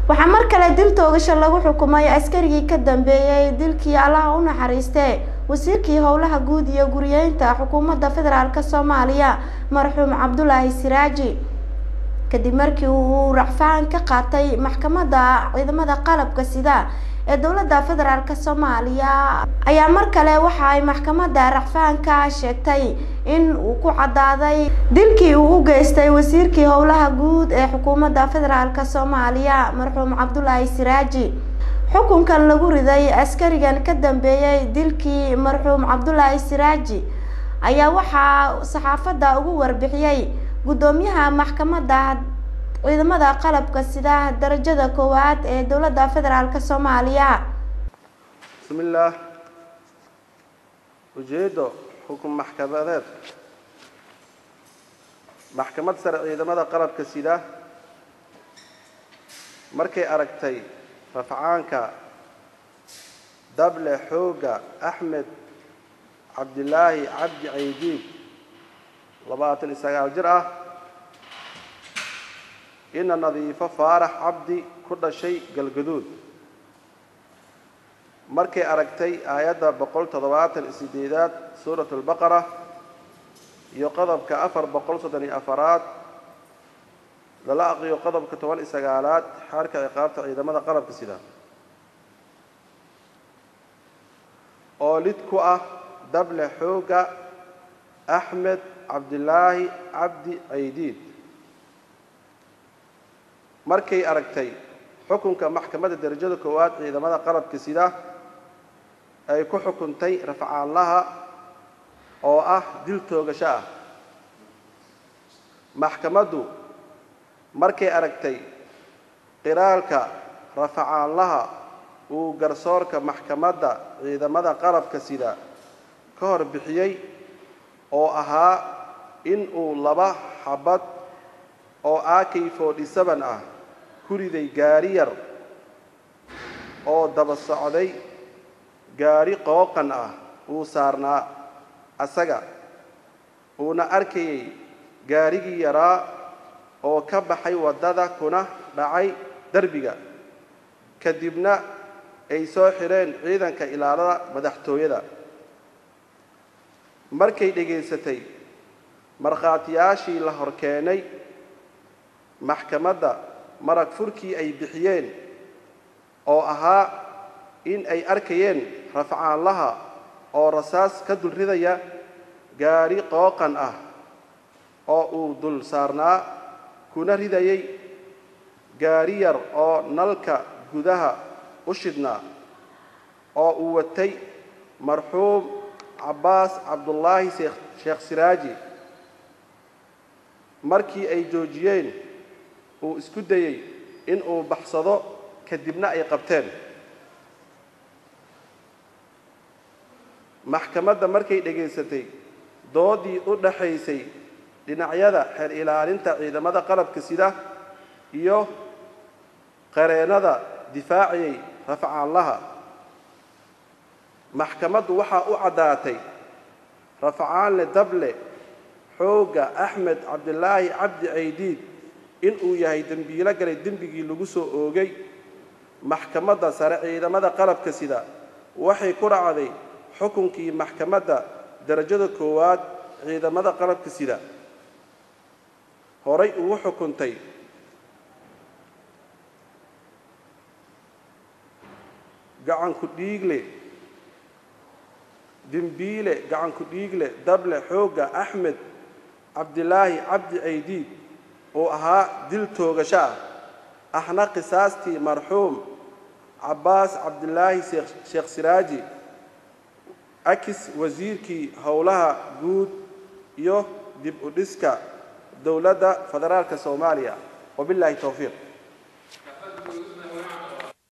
waxaa mar kale dil toogasho lagu xukumay askarigii ka dambeeyey dilkii allaha u naxariistee wasiirkii howlaha guud iyo guriyeynta xukuumadda federaalk soomaaliya marxuum cabdulaahi siraaji kadib markii uu racfaan ka qaatay maxkamadda ciidamada qalabka sida ee dowladda federaalk soomaaliya ayaa mar kale waxa ay maxkamadda racfaanka sheegtay in uu ku caddaaday dilkii uu u geystay wasiirkii howlaha guud ee xukuumadda federaalk soomaaliya marxuum cabdulaahi siraaji xukunkan lagu riday askarigan ka dambeeyey dilkii marxuum cabdulaahi siraaji ayaa waxaa saxaafadda ugu warbixiyey guddoomiyaha maxkamadda ciidamada qalabka sida darajada koowaad ee dowladda federaalk soomaaliya bismillaah ujeeddo xukun maxkamadeed maxkamad sare ciidamada qalabka sida markay aragtay rafcaanka dable xooga axmed cabdilaahi cabdi caydiib labaatan iyo sagaal jir ah ina nadiifo faarax cabdi ku dhashay galgaduud markay aragtay aayadda boqol toddobaatan iyo sideedaad suurat albaqara iyo qodobka afar boqol soddon iyo afaraad lala aqriyo qodobka toban iyo sagaalaad xaarka ciqaabta ciidamada qalabka sida oo lid ku ah dable xooga axmed cabdilaahi cabdi caydiid markay aragtay xukunka maxkamadda derajada koowaad ciidamada qalabka sida ay ku xukuntay rafcaanlaha oo ah dil toogasho ah maxkamaddu markay aragtay qiraalka rafacaanlaha uu garsoorka maxkamadda ciidamada qalabka sida ka hor bixiyey oo ahaa in uu laba xabad oo akay forty seven ah ku riday gaari yar oo daba socday gaari qooqan ah uu saarnaa asaga uuna arkayay gaarigii yaraa oo ka baxay waddada kuna dhacay derbiga kadibna ay soo xidheen ciidanka ilaalada madaxtooyada markay dhegaysatay markhaatiyaashii la hor keenay maxkamadda marag furkii ay bixiyeen oo ahaa in ay arkayeen rafcaanlaha oo rasaas ka dul ridaya gaari qooqan ah oo uu dul saarnaa kuna ridayay gaari yar oo nalka gudaha u shidhnaa oo uu watay marxuum cabbaas cabdullaahi sheekh siraaji markii ay joojiyeen uu isku dayey in uu baxsado kadibna ay qabteen maxkamadda markay dhegaysatay doodii u dhaxaysay dhinacyada xeer ilaalinta ciidamada qalabka sida iyo qareennada difaaciyey rafcaanlaha maxkamaddu waxaa u caddaatay rafcaanle dable xoogga axmed cabdilaahi cabdi caydiid inuu yahay dembiilo galay dembigii lagu soo oogay maxkamadda sare ciidamada qalabka sida waxay ku racday xukunkii maxkamadda darajada koowaad ciidamada qalabka sida horay ugu xukuntay gacanku dhiigle dembiile gacanku dhiigle dable xoogga axmed cabdilaahi cabdi caydiid uu ahaa dil toogasho ah ahna qisaastii marxuum cabbaas cabdilaahi sheekh siraaji akis wasiirkii howlaha guud iyo dib u dhiska dowladda federaalka soomaaliya wabilaahi towfiiq